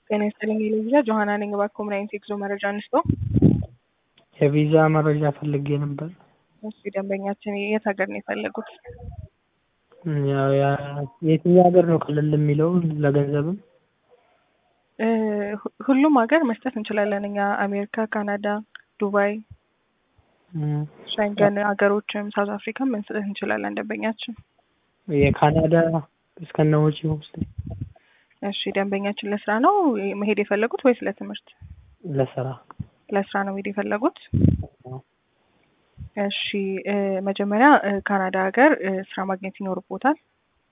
ጤና ይስጥልኝ የልጅ ጆሀና ነኝ። እባክዎ ምን አይነት የጉዞ መረጃ እንስጠው? የቪዛ መረጃ ፈልጌ ነበር። እሺ ደንበኛችን የት ሀገር ነው የፈለጉት? ያው ያ- የትኛው ሀገር ነው ክልል የሚለው ለገንዘብም? እ ሁ- ሁሉም ሀገር መስጠት እንችላለን እኛ አሜሪካ፣ ካናዳ፣ ዱባይ፣ እም፣ ሸንገን ሀገሮችም ሳውዝ አፍሪካም መስጠት እንችላለን ደንበኛችን። የካናዳ እስከነ ወጪው ውስጥ እሺ ደንበኛችን ለስራ ነው መሄድ የፈለጉት ወይስ ለትምህርት? ለስራ ለስራ ነው መሄድ የፈለጉት። እሺ እ መጀመሪያ እ ካናዳ ሀገር እ ስራ ማግኘት ይኖርቦታል።